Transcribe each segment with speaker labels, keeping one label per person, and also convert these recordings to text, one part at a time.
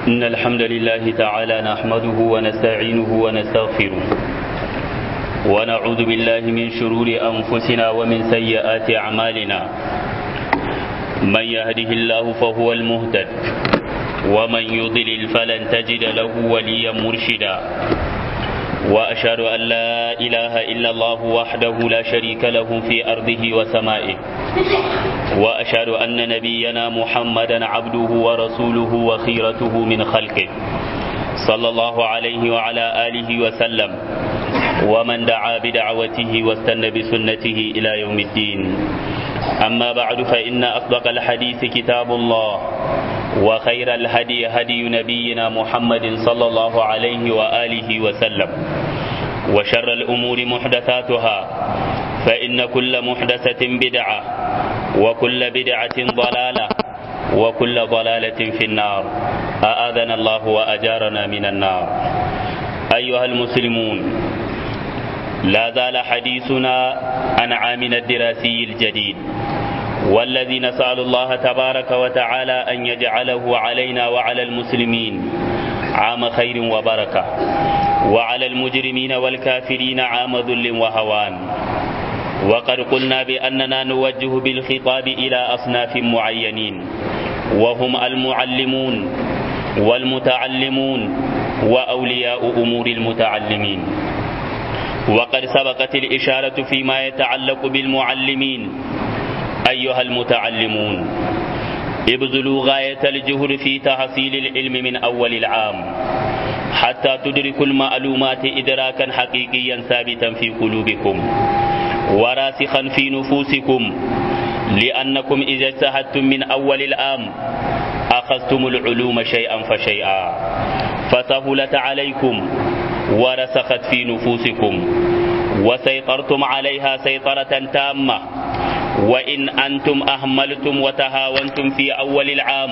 Speaker 1: إن الحمد لله تعالى نحمده ونستعينه ونستغفره ونعوذ بالله من شرور أنفسنا ومن سيئات أعمالنا من يهده الله فهو المهتد ومن يضلل فلن تجد له وليا مرشدا وأشهد أن لا إله إلا الله وحده لا شريك له في أرضه وسمائه وأشهد أن نبينا محمدا عبده ورسوله وخيرته من خلقه صلى الله عليه وعلى آله وسلم ومن دعا بدعوته واستنى بسنته إلى يوم الدين أما بعد فإن أصدق الحديث كتاب الله وخير الهدي هدي نبينا محمد صلى الله عليه وآله وسلم وشر الأمور محدثاتها فإن كل محدثة بدعة وكل بدعة ضلالة وكل ضلالة في النار أآذنا الله وأجارنا من النار أيها المسلمون لا زال حديثنا عن عامنا الدراسي الجديد والذي نسأل الله تبارك وتعالى أن يجعله علينا وعلى المسلمين عام خير وبركة وعلى المجرمين والكافرين عام ذل وهوان وقد قلنا بأننا نوجه بالخطاب إلى أصناف معينين وهم المعلمون والمتعلمون وأولياء أمور المتعلمين وقد سبقت الإشارة فيما يتعلق بالمعلمين أيها المتعلمون ابذلوا غاية الجهد في تحصيل العلم من أول العام حتى تدركوا المعلومات إدراكا حقيقيا ثابتا في قلوبكم وراسخا في نفوسكم لأنكم إذا اجتهدتم من أول العام أخذتم العلوم شيئا فشيئا فسهلت عليكم ورسخت في نفوسكم وسيطرتم عليها سيطرة تامة وإن أنتم أهملتم وتهاونتم في أول العام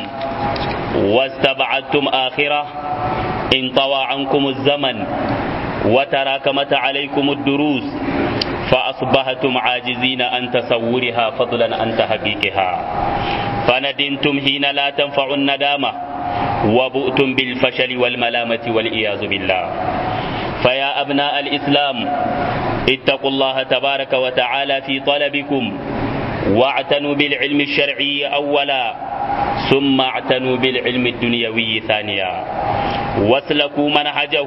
Speaker 1: واستبعدتم آخرة انطوى عنكم الزمن وتراكمت عليكم الدروس فأصبحتم عاجزين عن تصورها فضلا عن تحقيقها فندمتم حين لا تنفع الندامة وبؤتم بالفشل والملامة والعياذ بالله فيا أبناء الإسلام اتقوا الله تبارك وتعالى في طلبكم واعتنوا بالعلم الشرعي أولا ثم اعتنوا بالعلم الدنيوي ثانيا واسلكوا منهجه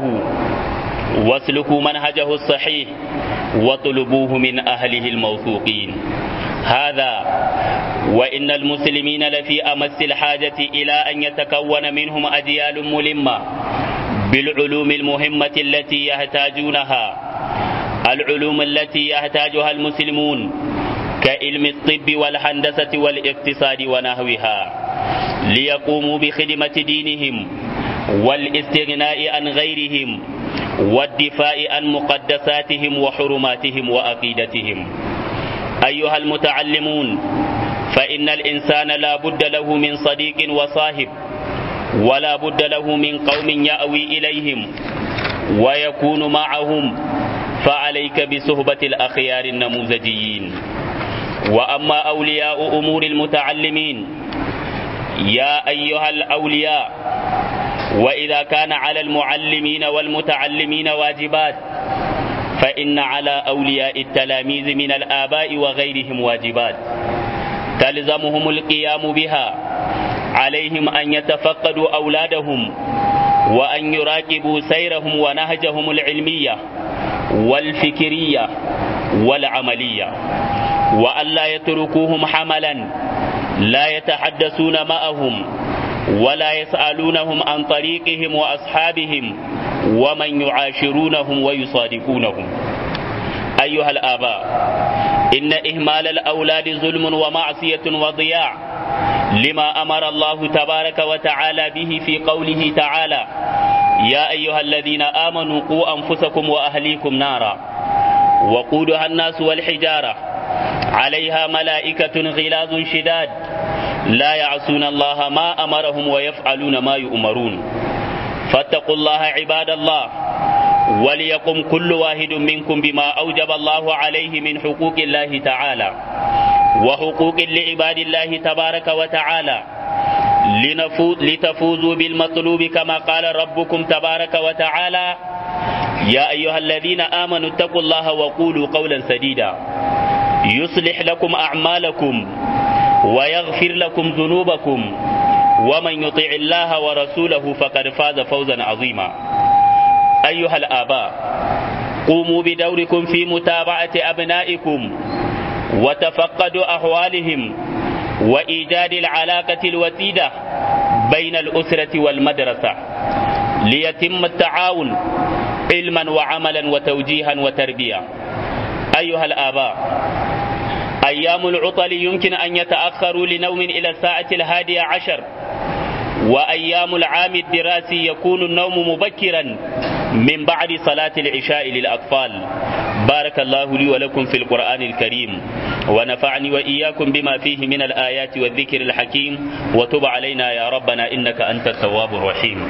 Speaker 1: واسلكوا منهجه الصحيح واطلبوه من أهله الموثوقين هذا وإن المسلمين لفي أمس الحاجة إلى أن يتكون منهم أجيال ملمة بالعلوم المهمة التي يحتاجونها العلوم التي يحتاجها المسلمون كعلم الطب والهندسة والاقتصاد ونحوها ليقوموا بخدمة دينهم والاستغناء عن غيرهم والدفاع عن مقدساتهم وحرماتهم وعقيدتهم أيها المتعلمون فإن الإنسان لا بد له من صديق وصاحب ولا بد له من قوم يأوي إليهم ويكون معهم فعليك بصحبة الأخيار النموذجيين وأما أولياء أمور المتعلمين يا أيها الأولياء وإذا كان على المعلمين والمتعلمين واجبات فإن على أولياء التلاميذ من الآباء وغيرهم واجبات تلزمهم القيام بها عليهم أن يتفقدوا أولادهم وأن يراقبوا سيرهم ونهجهم العلمية والفكرية والعملية وألا يتركوهم حملا لا يتحدثون معهم ولا يسألونهم عن طريقهم وأصحابهم ومن يعاشرونهم ويصادقونهم أيها الآباء إن إهمال الأولاد ظلم ومعصية وضياع لما أمر الله تبارك وتعالى به في قوله تعالى يا أيها الذين آمنوا قوا أنفسكم وأهليكم نارا وقودها الناس والحجارة عليها ملائكة غلاظ شداد لا يعصون الله ما أمرهم ويفعلون ما يؤمرون فاتقوا الله عباد الله وليقم كل واحد منكم بما أوجب الله عليه من حقوق الله تعالى وحقوق لعباد الله تبارك وتعالى لتفوزوا بالمطلوب كما قال ربكم تبارك وتعالى يا أيها الذين آمنوا اتقوا الله وقولوا قولا سديدا يصلح لكم أعمالكم ويغفر لكم ذنوبكم ومن يطع الله ورسوله فقد فاز فوزا عظيما أيها الآباء قوموا بدوركم في متابعة أبنائكم وتفقدوا أحوالهم وإيجاد العلاقة الوتيدة بين الأسرة والمدرسة ليتم التعاون علما وعملا وتوجيها وتربية أيها الآباء أيام العطل يمكن أن يتأخروا لنوم إلى الساعة الهادية عشر وأيام العام الدراسي يكون النوم مبكرا من بعد صلاة العشاء للأطفال بارك الله لي ولكم في القرآن الكريم ونفعني وإياكم بما فيه من الآيات والذكر الحكيم وتب علينا يا ربنا إنك أنت التواب الرحيم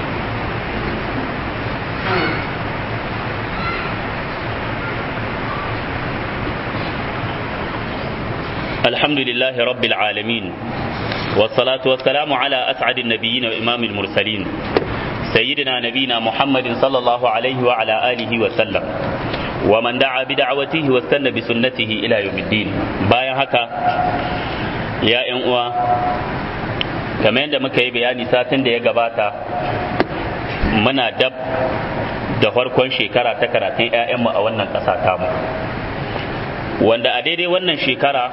Speaker 1: الحمد لله رب العالمين والصلاة والسلام على أسعد النبيين وإمام المرسلين سيدنا نبينا محمد صلى الله عليه وعلى آله وسلم ومن دعا بدعوته واستنى بسنته إلى يوم الدين بايا هكا يا إنوا kamar yadda muka yi bayani satin da ya gabata muna dab da farkon shekara ta karatun 'ya'yanmu a wannan ƙasa tamu wanda a daidai wannan shekara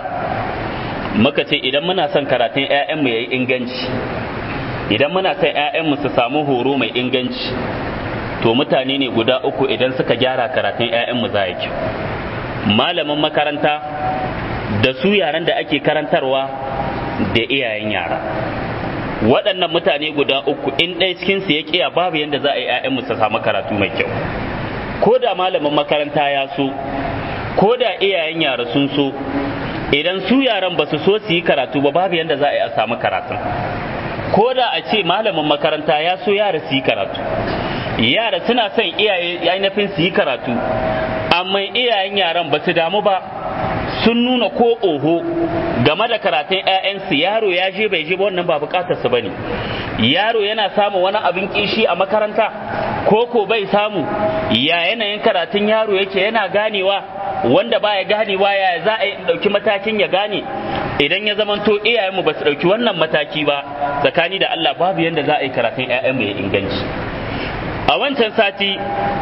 Speaker 1: muka ce idan muna son karatun 'ya'yanmu ya yi inganci idan muna son 'ya'yanmu su samu horo mai inganci to mutane ne guda uku idan suka gyara karatun 'ya'yanmu za ya kyau malamin makaranta da su yaran da ake karantarwa da iyayen yara waɗannan mutane guda uku in ɗaya cikinsu ya ƙiya babu yadda za a yi 'ya'yanmu su samu karatu mai kyau ko da malamin makaranta ya so ko da iyayen yara sun so idan su yaran ba su so su yi karatu ba babu yadda za a yi a samu karatun ko da a ce malamin makaranta ya so yara su yi karatu yara suna son iyaye ainihin su yi karatu amma iyayen yaran ba su damu ba sun nuna ko oho game da karatun 'ya'yansu yaro ya je bai je ba wannan ba bukatar su bane yaro yana samun wani abin kishi a makaranta ko ko bai samu ya yanayin karatun yaro yake yana ganewa wanda baya ganewa ya za a yi ɗauki matakin ya gane idan ya zamanto iyayenmu ba su ɗauki wannan mataki ba tsakani da Allah babu yadda za a yi karatun 'ya'yanmu ya inganci a wancan sati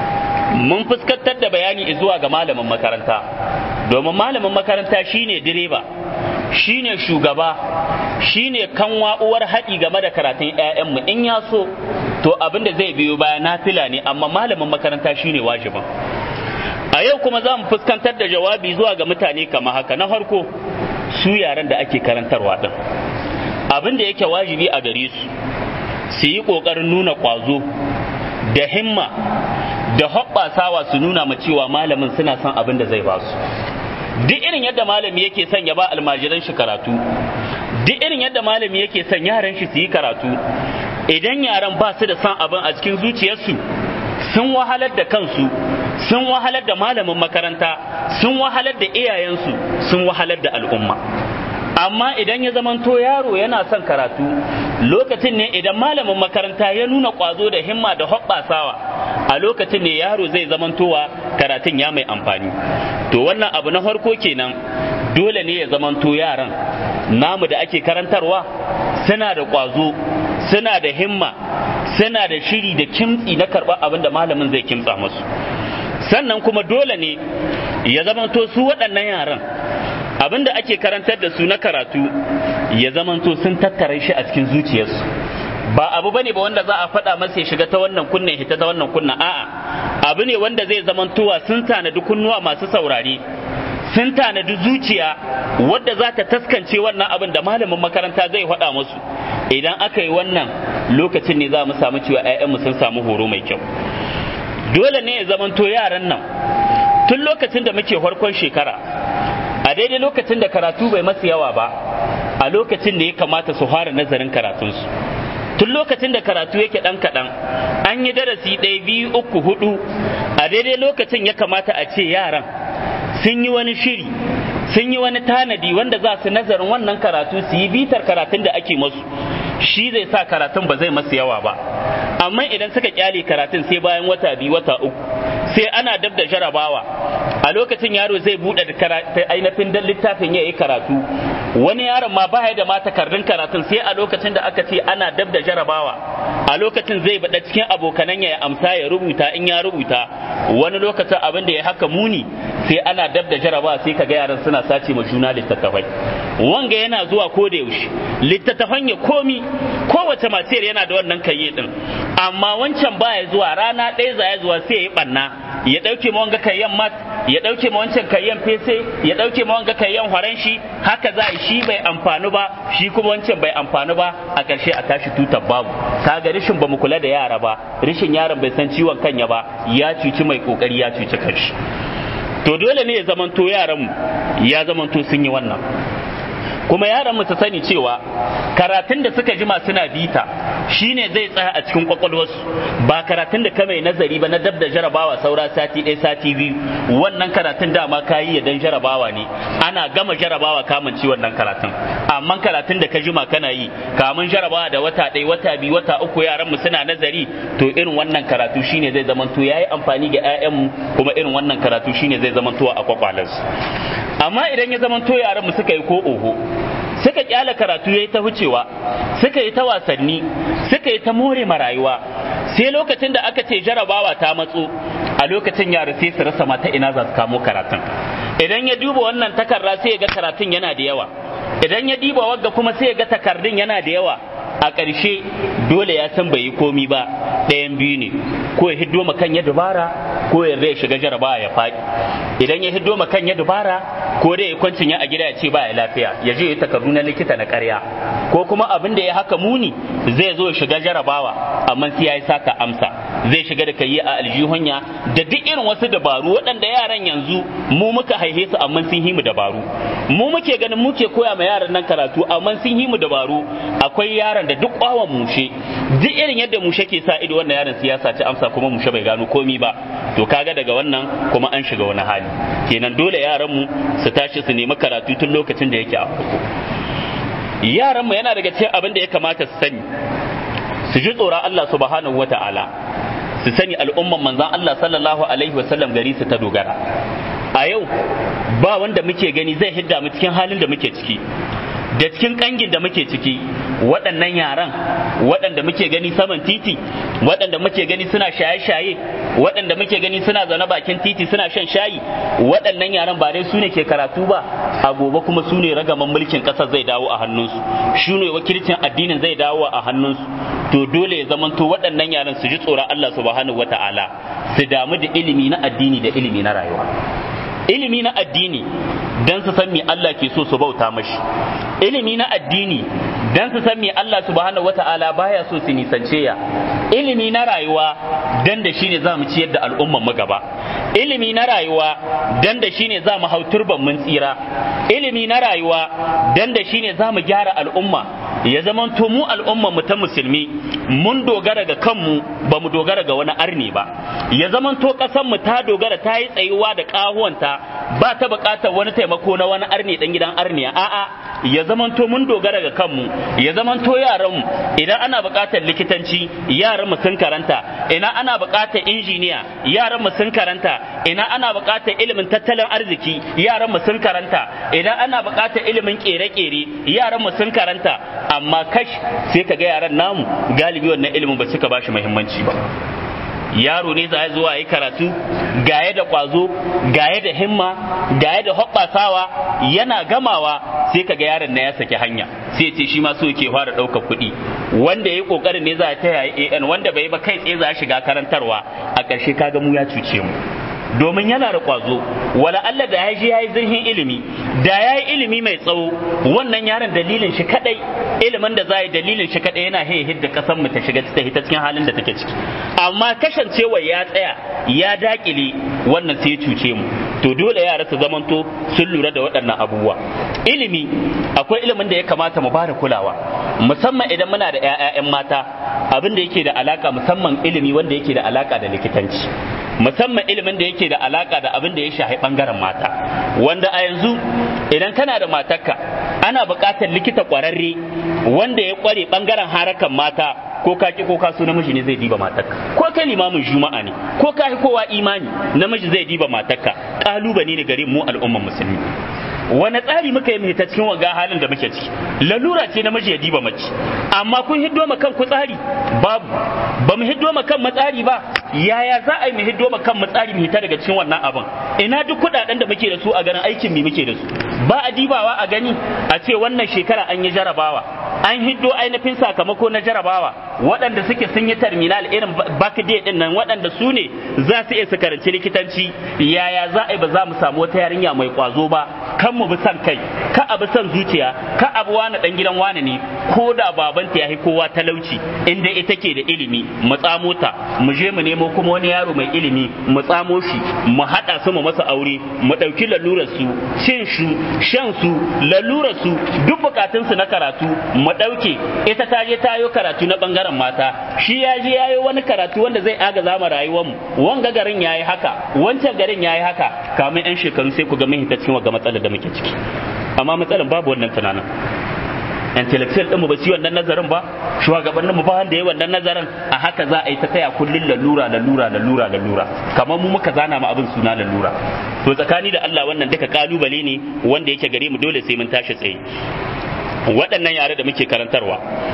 Speaker 1: mun fuskantar da bayani zuwa ga malamin makaranta domin malamin makaranta shine direba shine shugaba shine kanwa uwar haɗi game da karatun 'ya'yanmu in ya so to abin da zai biyo baya nafila ne amma malamin makaranta shine wajibin a yau kuma za mu fuskantar da jawabi zuwa ga mutane kama haka na farko su yaran da ake karantarwa ɗin abin da yake wajibi a gare su su yi ƙoƙarin nuna ƙwazo da himma da hoɓɓasawa su nuna ma cewa malamin suna son abin da zai ba su duk irin yadda malami yake son ya ba almajiran shi karatu duk irin yadda malami yake son yaran shi su yi karatu idan yaran ba su da son abin a cikin zuciyarsu sun wahalar da kansu sun wahalar da malamin makaranta sun wahalar da iyayensu sun wahalar da al'umma amma idan ya zamanto yaro yana son karatu lokacin ne idan malamin makaranta ya nuna ƙwazo da himma da hoɓɓasawa a lokacin ne yaro zai zamantowa karatun ya mai amfani to wannan abu na farko kenan dole ne ya zamanto yaran namu da ake karantarwa suna da ƙwazo suna da himma suna da shiri da kimtsi na karɓar abin da malamin zai kimtsa musu sannan kuma dole ne ya zamanto su waɗannan yaran abin da ake karantar da su na karatu ya zamanto sun tattara shi a cikin zuciyarsu ba abu bane ba wanda za a faɗa masa ya shiga ta wannan kunnen hita ta wannan kunna a'a abu ne wanda zai zamantowa sun tanadi kunnuwa masu saurare sun tanadi zuciya wadda za ta taskance wannan abin da malamin makaranta zai faɗa musu idan aka yi wannan lokacin ne za mu samu cewa 'ya'yanmu sun samu horo mai kyau dole ne ya zamanto yaran nan tun lokacin da muke farkon shekara a daidai lokacin da karatu bai masu yawa ba a lokacin da ya kamata su fara nazarin karatunsu tun lokacin da karatu yake ɗan kaɗan an yi darasi ɗaya biyu uku hudu a daidai lokacin ya kamata a ce yaran sun yi wani shiri sun yi wani tanadi wanda za su nazarin wannan karatu su yi bitar karatun da ake masu shi zai sa karatun ba zai masu yawa ba amma idan suka kyale karatun sai bayan wata biyu wata uku sai ana dab da jarabawa a lokacin yaro zai buɗe da ainihin dan littafin ya yi karatu wani yaron ma baya da ma takardun karatun sai a lokacin da aka ce ana dab da jarabawa a lokacin zai bada cikin abokanan ya amsa ya rubuta in ya rubuta wani lokacin abin da ya haka muni sai ana dab da jarabawa sai kaga yaran suna sace ma juna littattafai wanga yana zuwa ko da yaushe littattafan ya komi kowace matiyar yana da wannan kayye din amma wancan baya zuwa rana ɗaya za ya zuwa sai ya yi ɓanna ya ɗauke ma wanga kayyan mat ya ɗauke ma wancan kayyan fese ya ɗauke ma wanga kayyan horon shi haka za shi bai amfani ba shi kuma wancan bai amfani ba a ƙarshe a tashi tutar babu kaga rishin ba mu kula da yara ba rishin yaron bai san ciwon kanya ba ya cuci mai kokari ya cuci kanshi to dole ne ya zamanto yaran ya zamanto sun yi wannan kuma yaran mu su sani cewa karatun da suka jima suna bita shine zai tsaya a cikin kwakwalwarsu ba karatun da ka mai nazari ba na dab da jarabawa saura sati ɗaya sati biyu wannan karatun dama ka yi dan jarabawa ne ana gama jarabawa kamanci wannan karatun amma karatun da ka jima kana yi kamun jarabawa da wata ɗaya wata biyu wata uku yaran mu suna nazari to irin wannan karatu shine zai zamanto yayi amfani ga 'ya'yanmu kuma irin wannan karatu shine zai zamanto a kwakwalansu amma idan ya zamanto yaran mu suka yi ko oho suka kyala karatu yayi ta wucewa suka yi ta wasanni suka yi ta more marayuwa sai lokacin da aka ce jarabawa ta matso a lokacin yara sai su rasa mata ina za su kamo karatun idan ya duba wannan takarda sai ya ga karatun yana da yawa idan ya diba wagga kuma sai ya ga takardun yana da yawa a ƙarshe dole ya san bai yi komi ba ɗayan biyu ne ko ya hiddo ma kan ya dubara ko ya zai shiga jarabawa ya faɗi idan ya hiddo ma kan ya dubara ko dai ya kwancin ya a gida ya ce ba ya lafiya ya je ya takardu na likita na ƙarya ko kuma abin da ya haka muni zai zo ya shiga jarabawa amma sai ya yi saka amsa zai shiga da kayi a aljihunya da duk irin wasu dabaru waɗanda yaran yanzu mu muka haihe su amma sun himu dabaru mu muke ganin muke koya ma yaran nan karatu amma sun himu dabaru akwai yaran da duk kwawan mushe duk irin yadda mushe ke sa ido wannan yaron siyasa ci amsa kuma mushe bai gano komi ba to kaga daga wannan kuma an shiga wani hali kenan dole yaran mu su tashi su nemi karatu tun lokacin da yake a farko yaran mu yana daga cikin abin da ya kamata su sani su ji tsoron Allah subhanahu wata'ala su sani al'umman manzon Allah sallallahu alaihi wasallam gari su ta dogara a yau ba wanda muke gani zai hidda mu cikin halin da muke ciki da cikin kangin da muke ciki waɗannan yaran waɗanda muke gani saman titi waɗanda muke gani suna shaye-shaye waɗanda muke gani suna zaune bakin titi suna shan shayi waɗannan yaran ba dai su ne ke karatu ba a gobe kuma su ne ragaman mulkin ƙasar zai dawo a hannunsu shi ne wakilcin addinin zai dawo a hannunsu to dole ya zamanto waɗannan yaran su ji tsoron Allah subhanahu wata'ala su damu da ilimi na addini da ilimi na rayuwa ilimi na addini dan su san me Allah ke so su bauta mashi ilimi na addini dan su san me Allah subhanahu wata'ala baya so su nisance ya ilimi na rayuwa dan da shine za mu ciyar da al'umman mu gaba ilimi na rayuwa dan da shine za mu hau turban mun tsira ilimi na rayuwa dan da shine za mu gyara al'umma ya zaman to mu al'umman mu ta musulmi mun dogara ga kanmu ba mu dogara ga wani arni ba ya zaman to kasan mu ta dogara ta yi tsayuwa da kahuwanta ba ta bukatar wani taimako na wani arni dan gidan arniya a'a ya zaman to mun dogara ga kanmu ya zaman to yaran mu idan ana bukatar likitanci yaran mu sun karanta ina ana bukatar injiniya yaran mu sun karanta ina ana bukatar ilimin tattalin arziki yaran mu sun karanta idan ana bukatar ilimin kere-kere yaran mu sun karanta amma kash sai ka ga yaran namu galibi wannan ilimin ba suka bashi muhimmanci ba yaro ne za zuwa yi karatu gaye da kwazo gaye da himma gaye da hoɓɓasawa yana gamawa sai kaga yaron na ya saki hanya sai ce shi ma so yake fara ɗaukar kuɗi wanda ya ƙoƙarin ne za ta yayi an wanda bai ba kai tsaye za shiga karantarwa a ƙarshe kaga mu ya cuce mu domin yana da kwazo wala Allah da ya je ya yi zirhin ilimi da ya yi ilimi mai tsawo wannan yaron dalilin shi kadai ilimin da za yi dalilin shi kadai yana haye hidda kasan mu ta shiga ta hita cikin halin da take ciki amma kasancewa ya tsaya ya dakile wannan sai ya cuce mu to dole yara su zamanto sun lura da waɗannan abubuwa ilimi akwai ilimin da ya kamata mu bada kulawa musamman idan muna da 'ya'yan mata abin da yake da alaka musamman ilimi wanda yake da alaka da likitanci musamman ilimin da yake da alaka da abin da ya shafi bangaren mata wanda a yanzu idan kana da matarka ana buƙatar likita ƙwararre wanda ya ƙware ɓangaren harakan mata ko ka ki ko ka so namiji ne zai diba matarka ko kai limamin juma'a ne ko ka kowa imani namiji zai diba matarka kalubale ne gare mu al'umman musulmi wani tsari muka yi mai ta cikin waga halin da muke ciki lalura ce namiji ya diba mace amma kun hiddo ma kanku tsari babu ba mu hiddo ma kan matsari ba yaya za a yi mu hiddo ma kan matsari mu hita daga cikin wannan abin ina duk kudaden da muke da su a ganin aikin mu muke da su ba a dibawa a gani a ce wannan shekara an yi jarabawa an hiddo ainihin sakamako na jarabawa waɗanda suke sun yi terminal irin backday din nan waɗanda su ne za su iya su karanci likitanci yaya za a yi ba za mu samu wata yarinya mai kwazo ba kan mu bi san kai ka abu san zuciya ka abu wani dan gidan wani ne ko da babanta ya kowa talauci inda ita ke da ilimi mu tsamo ta mu je mu nemo kuma wani yaro mai ilimi mu tsamo shi mu haɗa su mu masa aure mu ɗauki lalurar su cin su shan su lalurar su duk bukatun su na karatu mu ɗauke ita ta je ta yi karatu na bangaren mata shi ya je ya yi wani karatu wanda zai agaza mu rayuwar mu wanga garin ya yi haka wancan garin ya yi haka kamar yan shekaru sai ku ga mun hita cikin wa matsalar da muke ciki amma matsalar babu wannan tunanin intellectual ɗinmu ba su wannan nazarin ba shugabannin mu ba wanda ya wannan nazarin a haka za a yi ta taya kullun lalura lalura lalura lalura kamar mu muka zana ma abin suna lalura to tsakani da Allah wannan duka kalubale ne wanda yake gare mu dole sai mun tashi tsaye waɗannan yare da muke karantarwa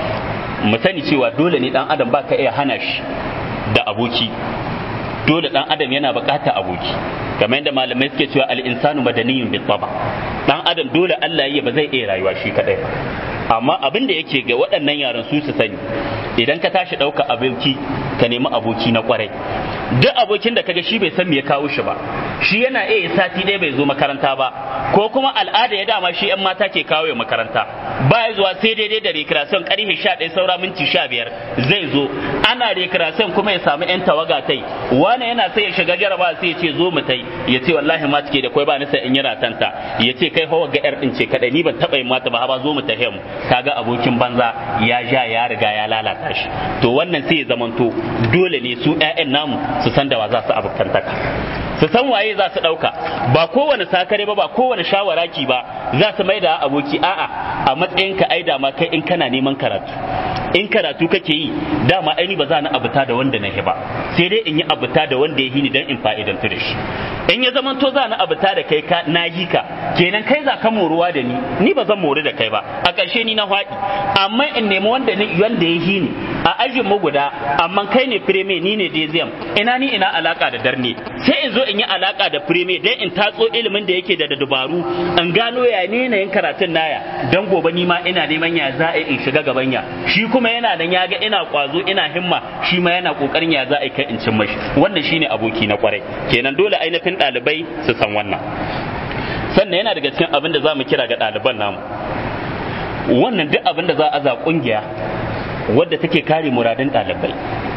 Speaker 1: mu sani cewa dole ne dan adam ba ka iya hana shi da aboki dole dan adam yana bukata aboki kamar yadda malamai suke cewa al-insanu madaniyun bi taba dan adam dole Allah ya ba zai iya rayuwa shi kadai ba amma abin da yake ga waɗannan yaran su su sani idan ka tashi ɗauka aboki ka nemi aboki na kwarai duk abokin da kaga shi bai san me ya kawo shi ba shi yana iya sati ɗaya bai zo makaranta ba ko kuma al'ada ya dama shi yan mata ke kawo makaranta ba ya zuwa sai daidai da recreation karfe 11 saura minti 15 zai zo ana recreation kuma ya samu yan tawaga tai wani yana sai ya shiga jaraba sai ya ce zo mu tai ya ce wallahi ma take da kai ba ni sai in yana tanta ya ce kai hawa ga yar din ce kadai ni ban taba yin mata ba ba zo mu tahe mu kaga abokin banza ya ja ya riga ya lalata shi to wannan sai ya zamanto dole ne su ƴaƴan namu su san da wa za su abokantaka su san waye za su ɗauka ba kowane sakare ba ba kowane shawaraki ba za su mai da aboki a'a a matsayin ka ai dama kai in kana neman karatu in karatu kake yi dama aini ba za na abuta da wanda na ba sai dai in yi abuta da wanda ya hini dan in fa'idantu da shi in ya zaman to za na abuta da kai ka na yi ka kenan kai za ka moruwa da ni ni ba zan mori da kai ba a ƙarshe ni na faɗi amma in nemi wanda ni wanda ya hini a ajin mu guda amma kai ne fireme ni ne dezem ina ni ina alaka da darne sai in zo in yi alaka da fireme dan in tatso ilimin da yake da dabaru in gano ya ne na yin karatun naya dan gobe ni ma ina neman ya za a in shiga gaban ya shi kuma yana dan ya ga ina kwazo ina himma shi ma yana kokarin ya za a kai in cin mashi wannan shine aboki na kwarai kenan dole ainihin ɗalibai su san wannan sannan yana daga cikin abin da za mu kira ga ɗaliban namu wannan duk abin da za a za ƙungiya wadda take kare muradin ɗalibai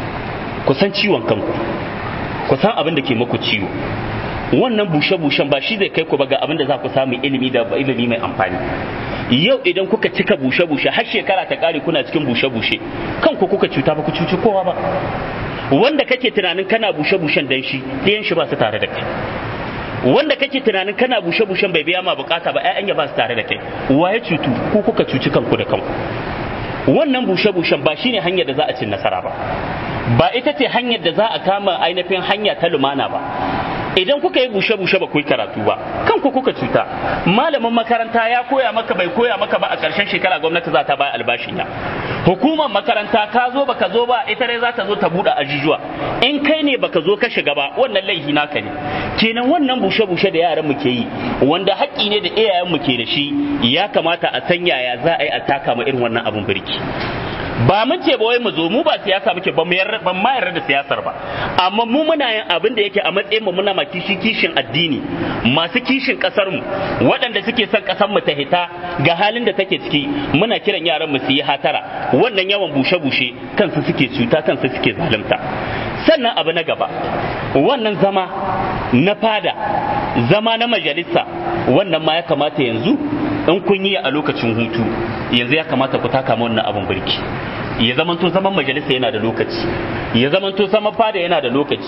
Speaker 1: ku san ciwon kanku ku san abin da ke muku ciwo wannan bushe-bushen ba shi zai kai ku ba ga abin da za ku samu ilimi da ilimi mai amfani yau idan kuka cika bushe-bushe har shekara ta kare kuna cikin bushe-bushe kanku kuka cuta ba ku cuci kowa ba wanda kake tunanin kana bushe-bushen dan shi ɗayan shi ba su tare da kai wanda kake tunanin kana bushe-bushen bai biya ma bukata ba ƴaƴan ya ba su tare da kai waye cutu ku kuka cuci kanku da kanku wannan bushe-bushen ba shine hanyar da za a cin nasara ba ba ita ce hanyar da za a kama ainihin hanya ta lumana ba idan kuka yi bushe-bushe ba ku yi karatu ba kanku kuka cuta malamin makaranta ya koya maka bai koya maka ba a ƙarshen shekara gwamnati za ta baya albashin ya hukumar makaranta ka zo baka zo ba ita dai za ta zo ta buɗe ajujuwa in kai ne baka zo ka shiga ba wannan laifi naka ne kenan wannan bushe-bushe da yaran mu ke yi wanda haƙƙi ne da iyayen mu ke da shi ya kamata a san yaya za a yi a taka ma irin wannan abun birki ba mun ce ba wai mu zo mu ba siyasa muke ba ban ma yarda da siyasar ba amma mu muna yin abin da yake a matsayin mu muna kishi kishin addini masu kishin kasar mu waɗanda suke son kasar mu ta hita ga halin da take ciki muna kiran yaran mu su yi hatara wannan yawan bushe bushe kansu suke cuta kansu suke zalunta sannan abu na gaba wannan zama na fada zama na majalisa wannan ma ya kamata yanzu in kun yi a lokacin hutu yanzu ya kamata ku taka wannan abin birki ya zamanto zaman majalisa yana da lokaci ya zamanto zaman fada yana da lokaci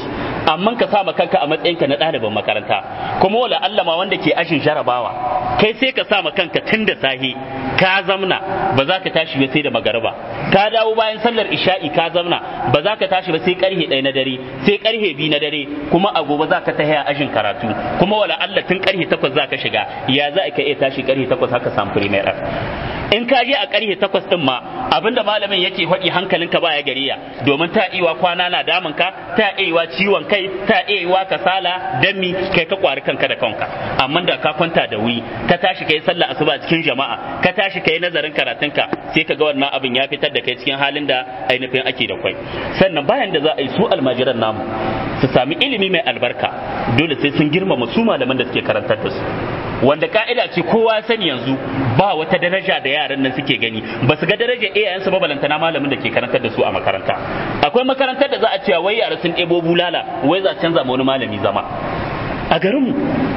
Speaker 1: amma ka sa kanka a matsayinka na ɗaliban makaranta kuma wala Allah ma wanda ke ashin jarabawa kai sai ka sa kanka tun da sahi ka zamna ba za ka tashi ba sai da magariba ka dawo bayan sallar isha'i ka zamna ba za ka tashi ba sai karhe ɗaya na dare sai karhe biyu na dare kuma a gobe za ka tahi a ashin karatu kuma wala Allah tun karhe takwas za ka shiga ya za ka iya tashi karhe takwas haka samu premier in ka je a karhe takwas din ma abinda malamin yake faɗi hankalinka baya gariya domin ta iwa kwana na damun ka ta iwa ciwon kai ta iwa kasala dami kai ka kwari kanka da kanka amma da ka kwanta da wuri ka tashi kai sallah asuba cikin jama'a ka tashi kai nazarin karatunka sai ka ga wannan abin ya fitar da kai cikin halin da ainihin ake da kwai sannan bayan da za a yi su almajiran namu su sami ilimi mai albarka dole sai sun girmama su malaman da suke karantar da su wanda ka'ida ce kowa sani yanzu ba wata daraja da yaran nan suke gani ba su ga daraja iyayensu ba balantana malamin da ke karantar da su a makaranta akwai makarantar da za a cewa wai yara sun ɗebo bulala wai za canza ma wani malami zama a garinmu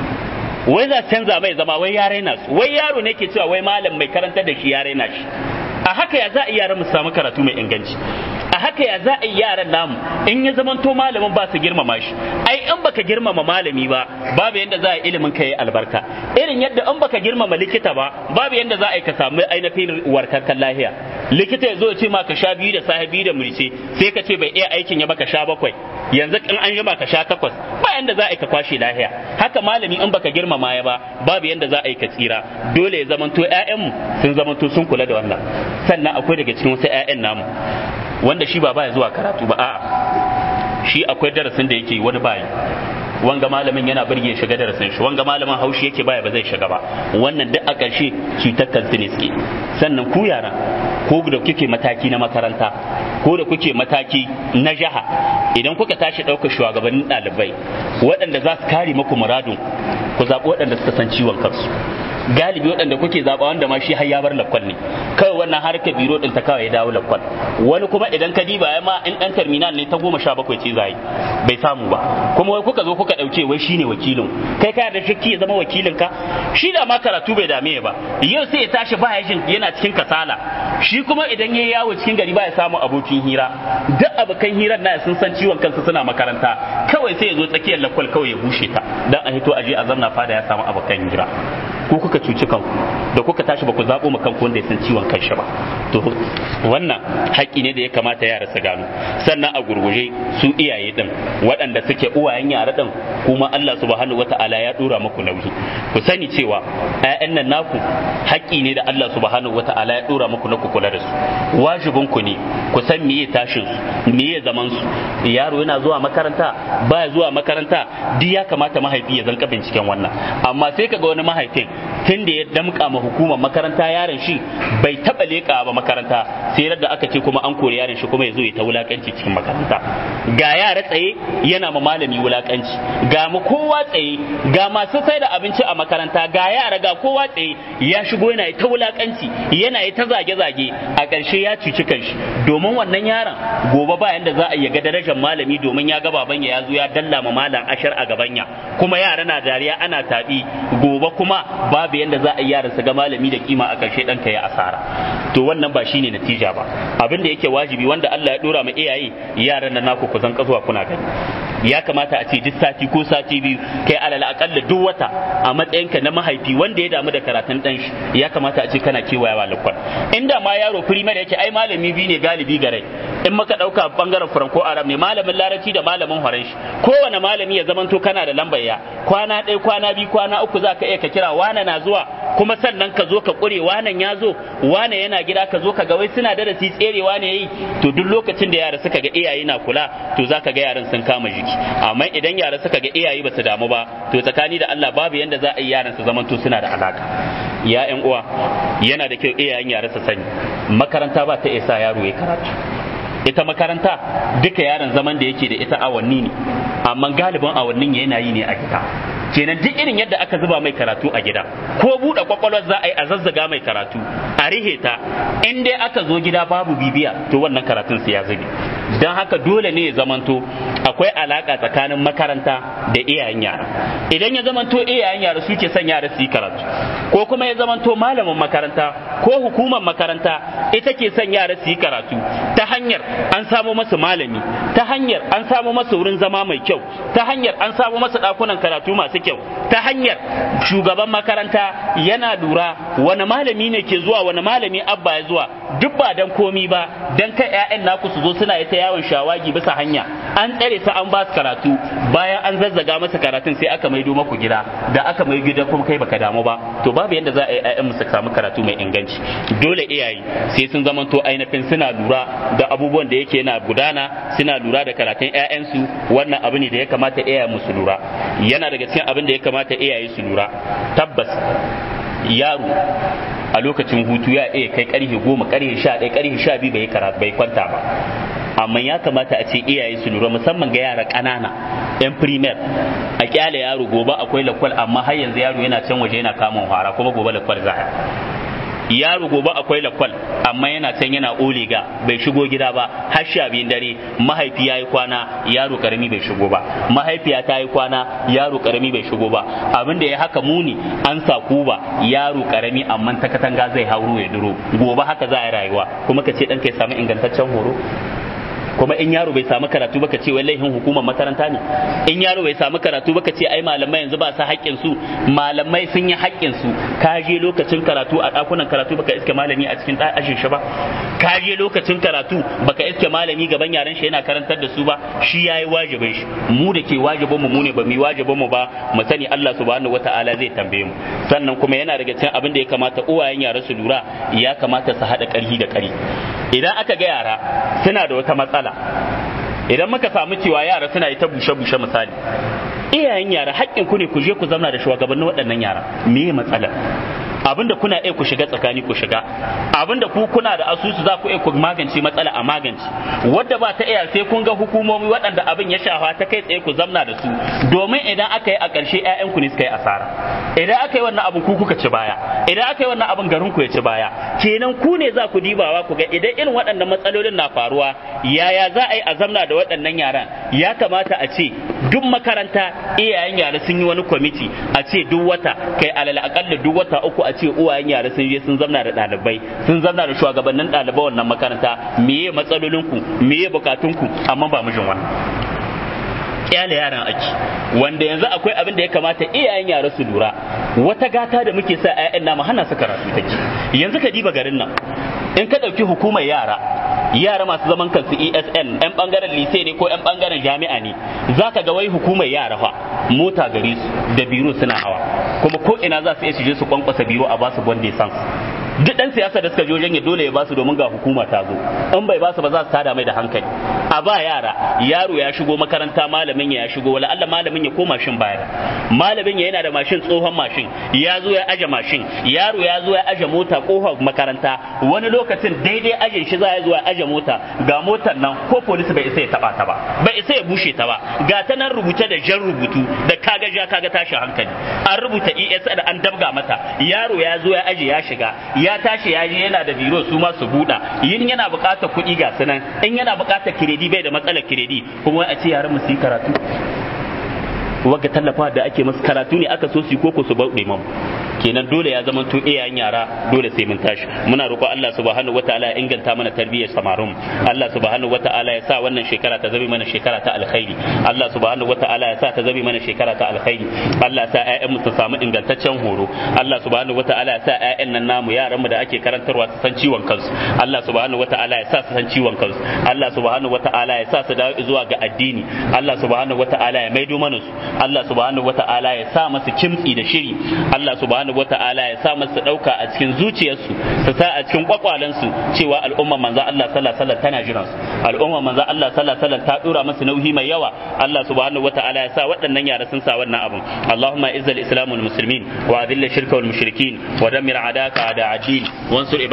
Speaker 1: wai za canza mai zama wai ya raina su wai yaro ne ke cewa wai malam mai karantar da shi ya raina shi a haka ya za a yaran mu samu karatu mai inganci a haka ya za a yi yaran namu in ya zamanto malamin ba su girmama shi ai in baka girmama malami ba babu yadda za a yi ilimin ka yi albarka irin yadda in baka girmama likita ba babu yadda za a yi ka samu ainihin warkarkan lahiya likita ya zo ya ce ma ka sha biyu da safe biyu da mulce sai ka ce bai iya aikin ya baka sha bakwai yanzu in an jima ka sha takwas ba yanda za a yi ka kwashe lahiya haka malami in baka girmama ya ba babu yanda za a yi ka tsira dole ya zamanto ƴaƴanmu sun zamanto sun kula da wannan sannan akwai daga cikin wasu ƴaƴan namu wanda shi ba baya zuwa karatu ba a'a shi akwai darasin da yake wani bayi wanga malamin yana birge shiga darasin shi wanga malamin haushi yake baya ba zai shiga ba wannan duk a ƙarshe cutar kansu ne suke sannan ku yara ko da kuke mataki na makaranta ko da kuke mataki na jaha idan kuka tashi ɗaukar shugabannin ɗalibai waɗanda za su kare muku muradun ku zaɓi waɗanda suka san ciwon kansu galibi waɗanda kuke zaɓa wanda ma shi har ya bar lakwal ne kawai wannan harkar biro ɗin ta kawai ya dawo lakwal wani kuma idan ka diba ya ma in ɗan terminal ne ta goma sha bakwai ce zai bai samu ba kuma wai kuka zo kuka ɗauke wai shine wakilin kai ka da shakki ya zama wakilin ka shi da ma karatu bai dame ba yau sai ya tashi ba jin yana cikin kasala shi kuma idan ya yawo cikin gari ba ya samu abokin hira duk abokan hirar na sun san ciwon kansu suna makaranta kawai sai ya zo tsakiyar lakwal kawai ya bushe ta dan a hito aje a zamna fada ya samu abokan hira ko kuka cuci kanku da kuka tashi ba ku zaɓo ma kanku wanda ya san ciwon kanshi ba to wannan haƙƙi ne da ya kamata yara su gano sannan a gurguje su iyaye din waɗanda suke uwayen yara din kuma Allah subhanahu wata'ala ya dora muku nauyi ku sani cewa ƴaƴan nan naku haƙƙi ne da Allah subhanahu wata'ala ya dora muku na ku kula da su wajibin ku ne ku san meye tashin su meye zaman su yaro yana zuwa makaranta baya zuwa makaranta duk ya kamata mahaifi ya zanka binciken wannan amma sai kaga wani mahaifin tun da ya damƙa ma hukumar makaranta yaron shi bai taɓa leƙa ba makaranta sai da aka ce kuma an kori yaron shi kuma ya zo ya ta wulaƙanci cikin makaranta ga yara tsaye yana ma malami wulaƙanci ga mu kowa tsaye ga masu sai da abinci a makaranta ga yara ga kowa tsaye ya shigo yana ta wulaƙanci yana ta zage-zage a ƙarshe ya cuci kanshi domin wannan yaron gobe ba yanda za a yi ga darajar malami domin ya ga baban ya zo ya dalla ma malam ashar a gabanya kuma yara na dariya ana taɓi gobe kuma babu yanda za a yi yaran su ga malami da kima a ƙarshe ɗanka ya asara to wannan ba shine natija ba abin da yake wajibi wanda Allah ya dora ma iyaye yaran nan naku ku zan kasuwa kuna gani ya kamata a ce duk sati ko sati biyu kai alal akalla duk wata a matsayinka na mahaifi wanda ya damu da karatun dan shi ya kamata a ce kana kewayawa lakwal inda ma yaro primary yake ai malami biyu ne galibi gare in maka dauka bangaren franco arab ne malamin larabci da malamin horon shi kowane malami ya zamanto kana da lambar ya kwana ɗaya kwana biyu kwana uku za ka iya ka kira wane na zuwa kuma sannan ka zo ka ƙure wanan ya zo wane yana gida ka zo ka ga wai suna darasi tserewa ne yayi to duk lokacin da yara suka ga iyaye na kula to za ka ga yaran sun kama jiki amma idan yara suka ga iyaye ba su damu ba to tsakani da Allah babu yanda za a yi yaran su zamanto suna da alaka ya ƴan uwa yana da kyau iyayen yara su sani makaranta ba ta isa yaro ya karatu ita makaranta duka yaron zaman da yake da ita awanni ne amma galibin awannin yana yi ne a gida kenan duk irin yadda aka zuba mai karatu a gida ko buɗe kwakwalwar za a yi a zazzaga mai karatu a rihe ta in dai aka zo gida babu bibiya to wannan karatun su ya zube don haka dole ne ya zamanto akwai alaka tsakanin makaranta da iyayen yara idan ya zamanto iyayen yara suke son yara su yi karatu ko kuma ya zamanto malamin makaranta ko hukumar makaranta ita ke son yara su yi karatu ta hanyar an samo masu malami ta hanyar an samo masu wurin zama mai kyau ta hanyar an samo masu ɗakunan karatu masu kyau ta hanyar shugaban makaranta yana lura wani malami ne ke zuwa wani malami abba ya zuwa duk ba dan komi ba dan kai ƴaƴan naku su zo suna ta yawon shawagi bisa hanya an tsare su an ba su karatu bayan an zazzaga masa karatun sai aka maido maku gida da aka mai gida kuma kai baka damu ba to babu yadda za a yi ƴaƴan su samu karatu mai inganci dole iyaye sai sun zamanto ainihin suna lura da abubuwan da yake yana gudana suna lura da karatun ƴaƴansu wannan abu ne da ya kamata iyaye musu lura yana daga cikin abin da ya kamata iyaye su lura tabbas yaro a lokacin hutu ya iya kai karfe goma karfe sha ɗaya karfe sha biyu bai karatu bai kwanta ba amma ya kamata a ce iyaye su lura musamman ga yara ƙanana yan primer a kyale yaro gobe akwai lakwal amma har yanzu yaro yana can waje yana kamun hara kuma gobe lakwal za yaro gobe akwai lakwal amma yana can yana oliga bai shigo gida ba har sha biyun dare mahaifi ya yi kwana yaro karami bai shigo ba mahaifiya ta yi kwana yaro karami bai shigo ba abin da ya haka muni an sa kuba yaro karami amma ta katanga zai hauro ya duro gobe haka za a yi rayuwa kuma ka ce ɗanka ya samu ingantaccen horo kuma in yaro bai samu karatu ba ka ce wai laifin hukumar makaranta ne in yaro bai samu karatu ba ka ce ai malamai yanzu ba su haƙƙin su malamai sun yi haƙƙin su ka je lokacin karatu a ɗakunan karatu baka iske malami a cikin ajin shi ba ka je lokacin karatu baka iske malami gaban yaran shi yana karantar da su ba shi yayi wajibin shi mu da ke wajibin mu ne ba mu wajibin mu ba mu sani Allah subhanahu wataala zai tambaye mu sannan kuma yana daga cikin abin da ya kamata uwayen yara su lura ya kamata su haɗa ƙarhi da ƙari idan aka ga yara suna da wata matsala idan muka samu cewa yara suna yi ta bushe-bushe misali iyayen yara haƙƙin ku ne ku je ku zauna da shugabannin waɗannan yara me matsalar abinda kuna iya ku shiga tsakani ku shiga abinda ku kuna da asusu za ku iya ku magance matsala a magance wadda ba ta iya sai kun ga hukumomi waɗanda abin ya shafa ta kai tsaye ku zamna da su domin idan aka yi a ƙarshe ƴaƴan ku ne suka yi asara idan aka yi wannan abin ku kuka ci baya idan aka yi wannan abin garin ku ya ci baya kenan ku ne za ku dibawa ku ga idan irin waɗannan matsalolin na faruwa yaya za a yi a zamna da waɗannan yaran ya kamata a ce duk makaranta iyayen yara sun yi wani kwamiti a ce duk wata kai alal akalla duk wata uku a ce uwayen yara sun je sun zamna da ɗalibai sun zamna da shugabannin ɗalibai wannan makaranta meye matsalolinku meye bukatunku amma ba mijin wannan kyale yaran ake wanda yanzu akwai abin da ya kamata iyayen yara su lura wata gata da muke sa 'ya'yan namu hana su karatu take yanzu ka diba garin nan in ka ɗauki hukumar yara yara masu zaman kansu ESN yan bangaren lise ne ko yan bangaren jami'a ne za ka ga wai hukumar yara fa mota gare su da biro suna hawa kuma ko ina za su iya je su kwankwasa biro a basu bonde sans duk dan siyasa da suka je wajen ya dole ya basu domin ga hukuma ta zo in bai basu ba za su tada mai da hankali a ba yara yaro ya shigo makaranta malamin ya shigo wala Allah malamin ya koma shin baya malamin ya yana da mashin tsohon mashin ya zo ya aje mashin yaro ya zo ya aje mota kofar makaranta wani lokacin daidai aje shi za ya zo ya aje mota ga motar nan ko polisi bai isa ya taba ta ba bai isa ya bushe ta ba ga ta nan rubuce da jan rubutu da kaga ja kaga tashin hankali an rubuta ES da an dabga mata yaro ya zo ya aje ya shiga ya tashi ya je yana da biro su ma su buɗa yin yana buƙatar kuɗi ga sunan in yana buƙatar kiredi bai da matsalar kiredi kuma a ce yaran mu su yi karatu wagga tallafa da ake masu karatu ne aka so su koko su bauɗe mamu kenan dole ya zama to iyayen yara dole sai mun tashi muna roƙo Allah subhanahu wataala ya inganta mana tarbiyyar samarun Allah subhanahu wataala ya sa wannan shekara ta zabi mana shekara ta alkhairi Allah subhanahu wataala ya sa ta zabi mana shekara ta alkhairi Allah ya sa ƴaƴan mu su samu ingantaccen horo Allah subhanahu wataala ya sa ƴaƴan nan namu yaran mu da ake karantarwa su san ciwon kansu Allah subhanahu wataala ya sa su san ciwon kansu Allah subhanahu wataala ya sa su dawo zuwa ga addini Allah subhanahu wataala ya maido mana su Allah subhanahu wataala ya sa masu kimtsi da shiri Allah subhanahu wata'ala ya sa masu ɗauka a cikin zuciyarsu su sa a cikin kwakwalensu cewa al'umma manzo Allah sallallahu alaihi wasallam tana jiran su al'umma manzo Allah sallallahu alaihi wasallam ta dora masu nauyi mai yawa Allah subhanahu wata'ala ya sa waɗannan yara sun sa wannan abun Allahumma izzal islam wal muslimin wa adilla shirka wal mushrikin wa dammir adaka ada adin wansur